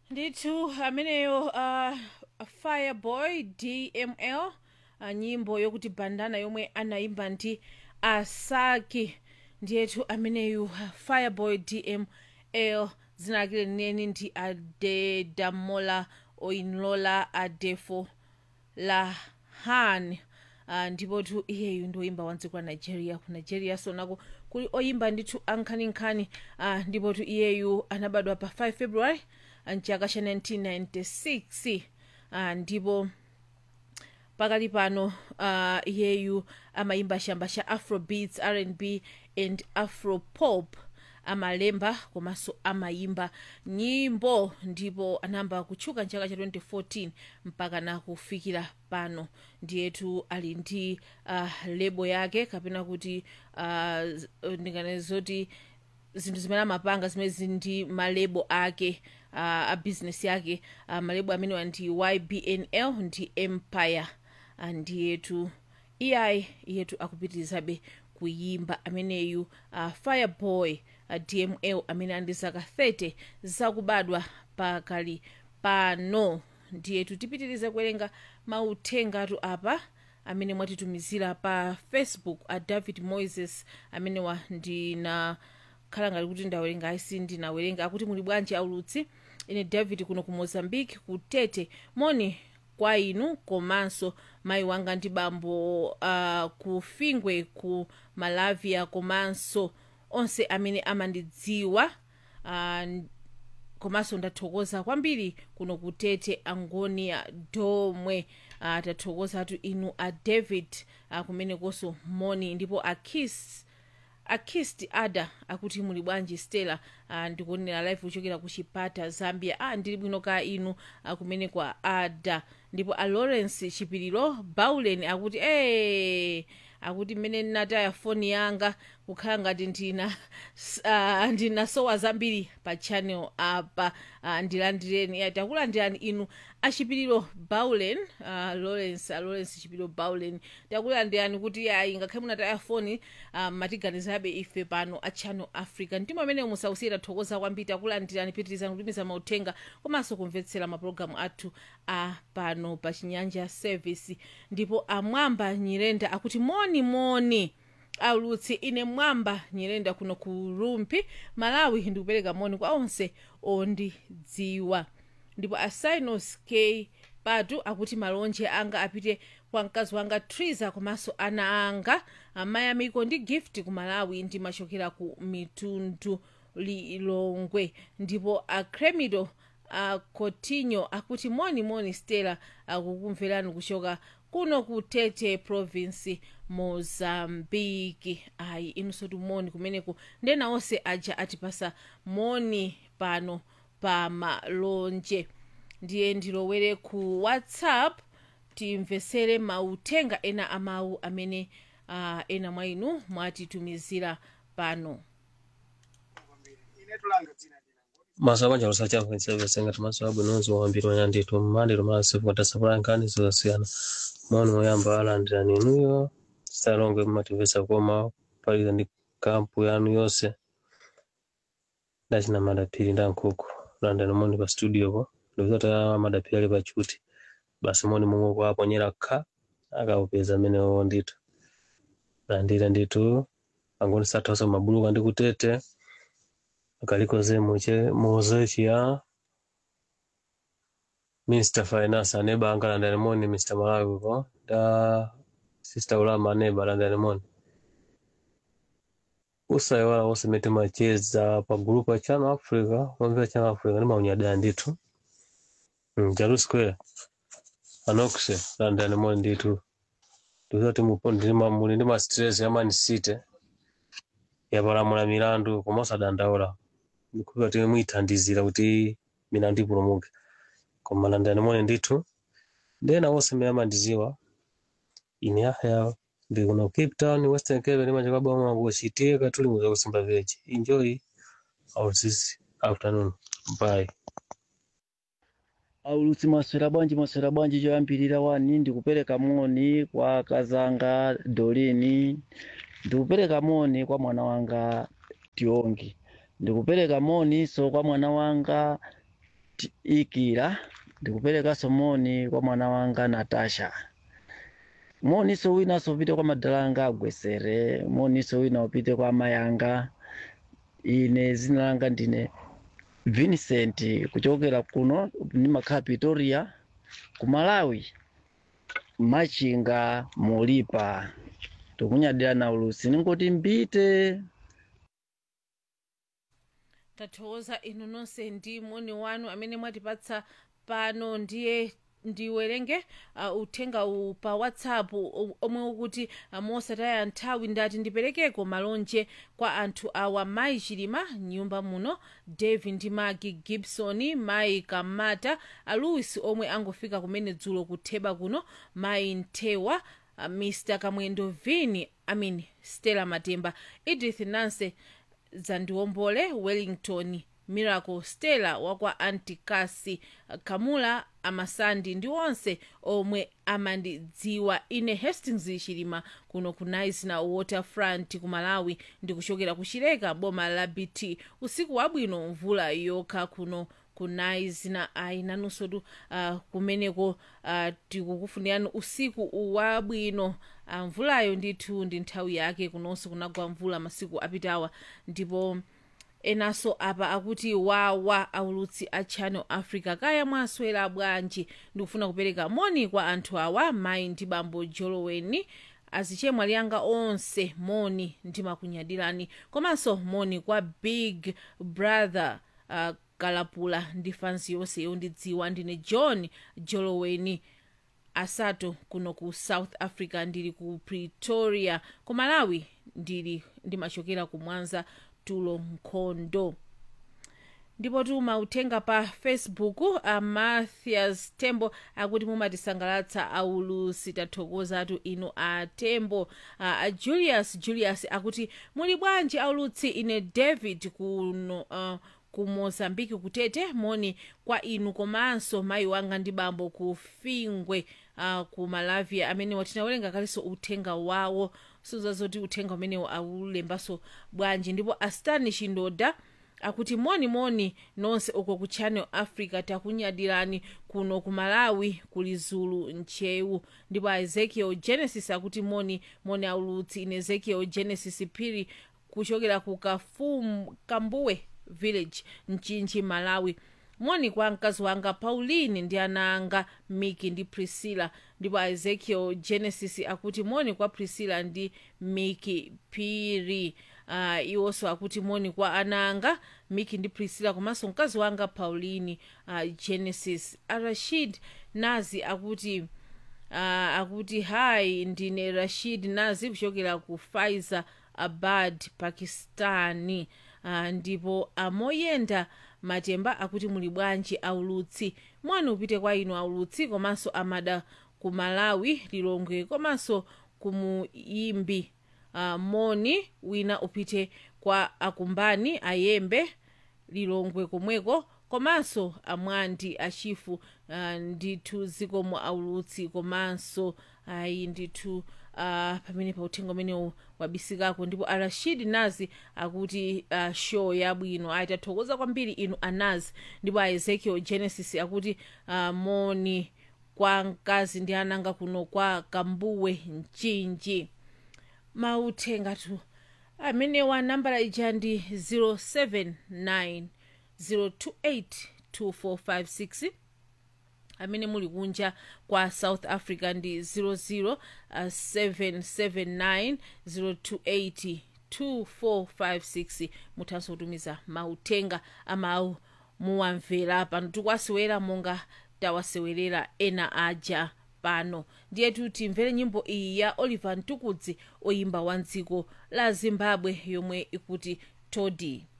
ndithu ameneyo uh, fireboy dml uh, nyimbo yokuti bandana yomwe anayimba ndi asaki ndiyetu ameneyu uh, fireboy dml dzina lake lenileni ndi adedamola oinlola adefo lahan uh, ndipo tu iyeyu ndoyimba wandziko la nigeria ku nigeria sonako kuli oyimba ndithu ankhaninkhani uh, ndipo tu iyeyu anabadwa pa 5 february mchaka cha 1996 uh, ndipo pakali pano uh, iyeyu amayimba chamba cha afrobeats rnb and afropop amalemba komanso amayimba nyimbo ndipo anayamba kutchuka mchaka cha 2014 mpaka na kufikira pano ndiyetu ali ndi uh, lebo yake kapena kuti uh, ndingane zoti zinthu zimene amapanga zimene zili ndi malebo ake uh, a business yake uh, malebo amenewa ndi ybnl ndi empire uh, ndiyetu iyayi iyetu akupitirizabe kuyimba ameneyu uh, fireboy uh, dml amene ali ndi zaka 30 zakubadwa pakali pano ndiyetu tipitirize kuwerenga mauthengatu apa amene mwatitumizira pa facebook a david moises amenewa ndina khala ngati kuti ndawerenga aisi ndinawerenga akuti muli bwanji aulutsi ine david kuno ku mozambique ku tete moni kwa inu komanso mayi wanga ndi bambo uh, ku fingwe ku malavia komanso onse amene amandidziwa uh, komanso ndathokoza kwambiri kuno kutete angonia domwe uh, tathokozatu inu a david uh, kumenekonso moni ndipo akis akist ada akuti muli bwanji stella uh, ndikuonera live kuchokera ku chipata zambia ah, ndili bwino ka inu uh, kumene kwa ada ndipo a lawrence chipiriro baulen akuti ee akuti mmene ndinataya foni yanga kukhala ngati ndina uh, ndinasowa zambiri pa channel apa uh, ndilandireni yeah, takulandirani inu achipiriro baulen uh, lawrence uh, lawrence chipiriro baulen takulandirani kuti ayi ngakhale munataya foni uh, matiganizabe ife pano a channel africa ndimo amene musausiye tathokoza kwambiri takulandirani pitirizani kutumiza mauthenga komanso kumvetsera mapulogalamu athu a pano pa chinyanja service ndipo amwamba nyirenda akuti moni moni aulutsi ine mwamba nyirenda kuno ku rumpi malawi ndikupereka moni kwa onse ondidziwa ndipo asinos k patu akuti malonje anga apite kwa mkazi wanga triza komanso ana anga amayi amiko ndi gift ku malawi ndimachokera ku mitundu lilongwe ndipo acremido a cotinho akuti moni moni stella akukumverani kuchoka kuno ku tete province mozambiki ayi inunso moni kumeneko ndena onse aja atipasa moni pano pa malonje ndiye ndilowere ku whatsapp timvesere mauthenga ena amawu amene uh, ena mwa inu mwatitumizira pano maso abanja lusachafu nsevese ngati maso abwinonzi wawambiri wanyanditu mmandiro masifu katasapula nkhani zosiyana maoni moyamba alandirani inuyo sitalongwe mmatimvesa koma paliza ndi kampu yanu yonse ndachina madaphiri nda nkhuku landani moni pa studio po ndikuzati madaphiri ali pachuti basi moni momwe kuaponyera kha akaupeza amenewo ndithu landira ndithu angoni sathaso mabuluka ndi kutete akalikoze muche mozechi ya Mr. Finance aneba angala ndani moni Mr. Malawi ko da Sister Ulama aneba landani moni usayi wala wose mete macheza pa group ya Channel Africa mwambia Channel Africa ni maunyadaya nditu mm, Jalu Square anokse landani moni nditu ndizoti mupondi ndi mamuli ndi ma stress ya Man City yapalamula milandu koma osadandaula ndikuti kuti muyithandizira kuti milandu ipulumuke koma landani moni ndithu ndena wonse mmene amandidziwa ine yahya ndi kuno cape town western cape ndimachoka boma kuchitie katuli muza kusimba village enjoy our this afternoon bye aulutsi maswera bwanji maswera bwanji choyambirira wani ndikupereka moni kwa kazanga dolini ndikupereka moni kwa mwana wanga tiongi ndikupereka moni so kwa mwana wanga ikira ndikuperekanso moni kwa mwana wanga natasha moniso winanso upite kwa madalanga agwesere moniso wina upite kwa amayanga ine zina langa ndine vincent kuchokera kuno ndimakhala pretoria ku malawi machinga molipa tikunyadira na ulusi ningoti mbite tathokoza inu nonse ndi moni wanu amene mwatipatsa pano ndiye ndiwerenge uh, uthenga uwu pa whatsapp o- omwe ukuti uh, mosataya nthawi ndati ndiperekeko malonje kwa anthu awa mayi chilima nyumba muno davi ndi magi gibson mayi kamata a louis omwe angofika kumene dzulo kutheba kuno mayi nthewa uh, mr kamwendo vini amin stella matemba edith nanse zandiwombole wellington miracle stella wakwa antikasi kamula amasandi ndi onse omwe amandidziwa ine hastings chilima kuno ku nice na waterfront ku malawi ndikuchokera ku chileka boma la bt usiku wabwino mvula yokha kuno ku nice na ayi nanunso tu uh, kumeneko uh, tikukufunirani usiku wabwino uh, mvulayo ndithu ndi nthawi yake kunonso kunagwa mvula masiku apitawa ndipo enanso apa akuti wawa aulutsi a channel africa kaya mwaswera bwanji ndikufuna kupereka moni kwa anthu awa mayi ndi bambo joloweni azichemwa liyanga onse moni ndimakunyadirani komanso moni kwa big brother uh, kalapula ndi fansi yonse yondidziwa ndine john joloweni asato kuno ku south africa ndili ku pretoria ku malawi ndili ndimachokera ku mwanza tulo nkhondo ndipo tuma uthenga pa facebook a mathias tembo akuti mumatisangalatsa aulusi tathokozatu inu a tembo a, a julius julius akuti muli bwanji aulutsi ine david kuno uh, ku mozambiki kutete moni kwa inu komanso mayi wanga ndi bambo ku fingwe uh, ku malavia amene watinawerenga kalinso uthenga wawo sizazoti uthenga umenewo aulembanso bwanji ndipo astanish ndoda akuti moni moni nonse uko ku channel africa takunyadirani kuno ku malawi kuli zulu nchewu ndipo a ezekiel genesis akuti moni moni aulutsi ine ezekiel genesis phiri kuchokera ku kafum kambuwe village mchinji malawi moni kwa mkazi wanga pauline ndi ana anga miki ndi priscilla ndipo a ezekiel genesis akuti moni kwa priscilla ndi miki phiri uh, iwonso akuti moni kwa ana anga miki ndi priscilla komanso mkazi wanga pauline uh, genesis arashid nazi akuti uh, akuti hayi ndine rashid nazi kuchokera ku faiza abad pakistani uh, ndipo amoyenda matemba akuti muli bwanji aulutsi moni upite kwa inu aulutsi komanso amada ku malawi lilongwe komanso kumuyimbi uh, moni wina upite kwa akumbani ayembe lilongwe komweko komanso amwandi achifu uh, ndithu zikomo aulutsi komanso ayi ndithu uh, pamene pa uthenga umenewu wabisikako ndipo arashid nazi akuti uh, show yabwino ayi tathokoza kwambiri inu anazi ndipo a ezekiel genesis akuti uh, moni kwa mkazi ndi ananga kuno kwa kambuwe mchinji mauthengatu amenewa nambala ija ndi 079 028 2456 amene muli kunja kwa south africa ndi 00779 028 2456 muthanso kutumiza mauthenga amawu muwamvera pano tikuwasewera monga tawasewerera ena aja pano ndiye timvere nyimbo iyi ya oliver mtukudzi oyimba wa dziko la zimbabwe yomwe ikuti todi